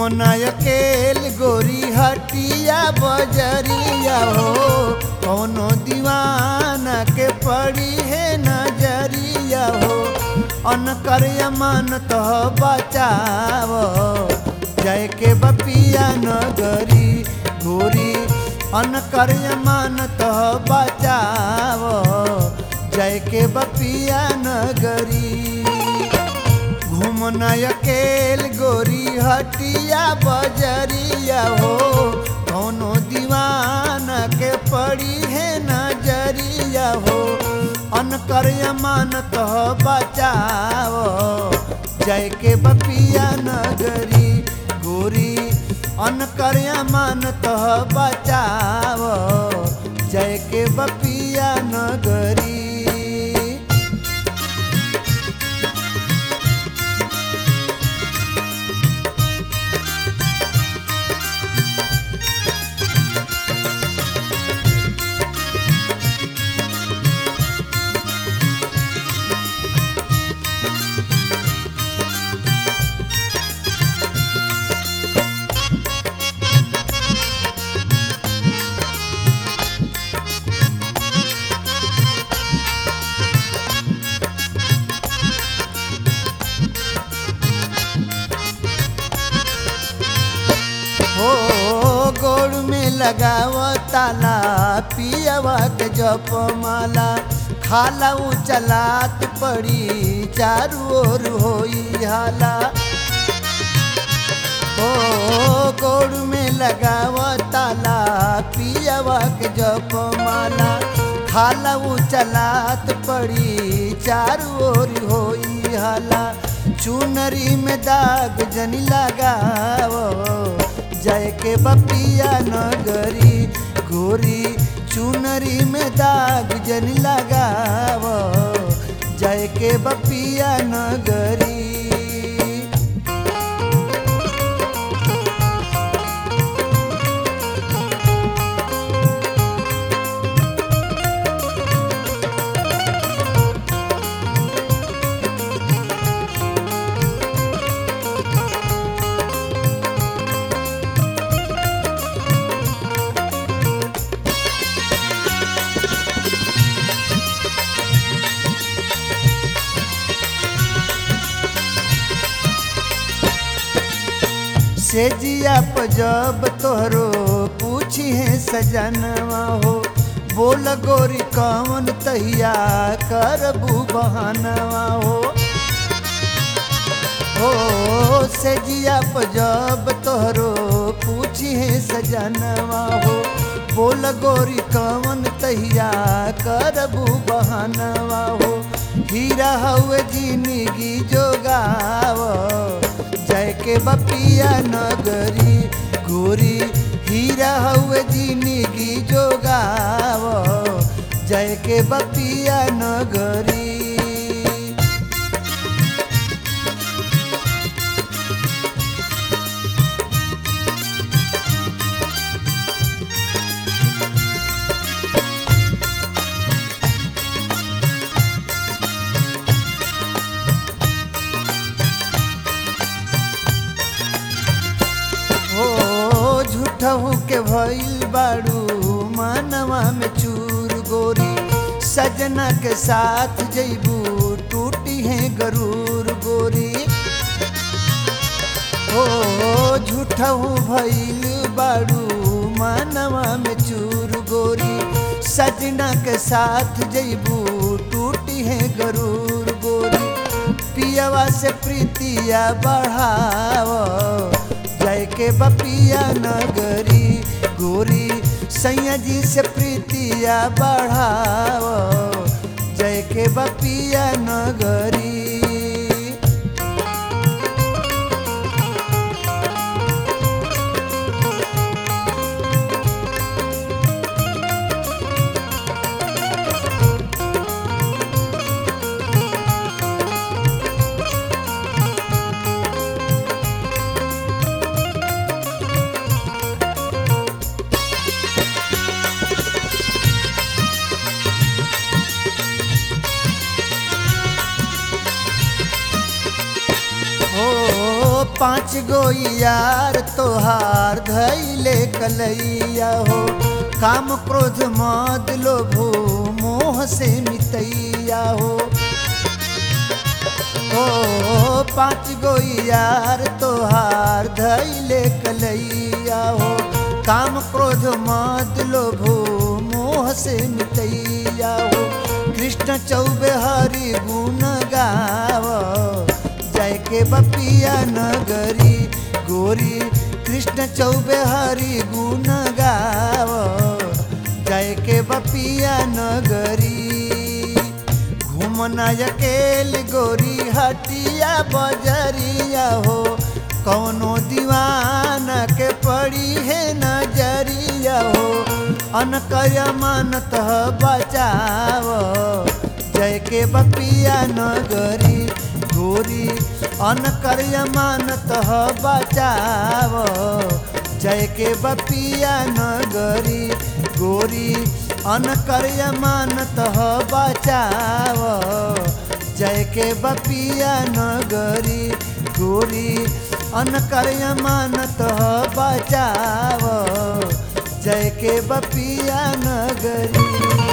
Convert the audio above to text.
घूमना अकेल गोरी हटिया बजरिया हो कौनो दीवाना के पड़ी है नजरिया हो अनकर अमान तो बचाव जय के बपिया नगरी गोरी अनकर अमान तो बचाव जय के बपिया नगरी घूमना अकेल गोरी हटिया बजरिया हो कौनो दीवाना के पड़ी है नजरिया हो अनकर अमान तो बचाओ जय के बपिया नगरी गोरी अनकर अमान तो बचाओ जय के बपिया नगरी हो गोड़ में लगाव ताला पियवा के जप माला खाला चलात पड़ी चारू ओर होई हाला हो गोड़ में लगाव ताला पियवा के जप माला खाला चलात पड़ी चारू ओर होई हाला चुनरी में दाग जनी लगाव जय के बपिया नगरी गोरी चुनरी में दाग जन लगाव जय के बपिया नगरी से जिया जब तोहरो पूछी है सजनवा हो बोल गोरी कौन तहिया करबू बहनवा हो हो से जिया जब तोहरो पूछी है सजनवा हो बोल गोरी कौन तहिया करबू बहनवा हो हीरा हुए जिंदगी जोगाव जय के बपिया नगरी गोरी हीरा हुए जिंदगी जोगाव जय के बपिया नगरी हो झूठहू के भइल बाड़ू मनवा में चूर गोरी सजना के साथ जैबू टूटी है गरूर गोरी हो झूठहू भइल बाड़ू मनवा में चूर गोरी सजना के साथ जैबू टूटी है गरूर गोरी पियवा से प्रीतिया बढ़ाव जय के बपिया नगरी गोरी सैया जी से प्रीतिया बढ़ाव जय के बपिया नगरी पाँच गो यार तोहार धैले कलैया हो काम क्रोध मद लोभो मोह से मितैया हो ओ पाँच गो यार तोहार धैले कलैया हो काम क्रोध मद लोभो मोह से मितैया हो कृष्ण चौबे हरि गुण गाव जय के बपिया नगरी गोरी कृष्ण चौबे हरि गुण गाव जय के बपिया नगरी घूमना अकेल गोरी हटिया बजरिया हो कौनो दीवाना के पड़ी है नजरिया हो अनकर मानत बचाव जय के बपिया नगरी गोरी अनकर मानत बचाव जय के बपिया नगरी गोरी अनकर मानत बचाव जय के बपिया नगरी गोरी अनकर मानत बचाव जय के बपिया नगरी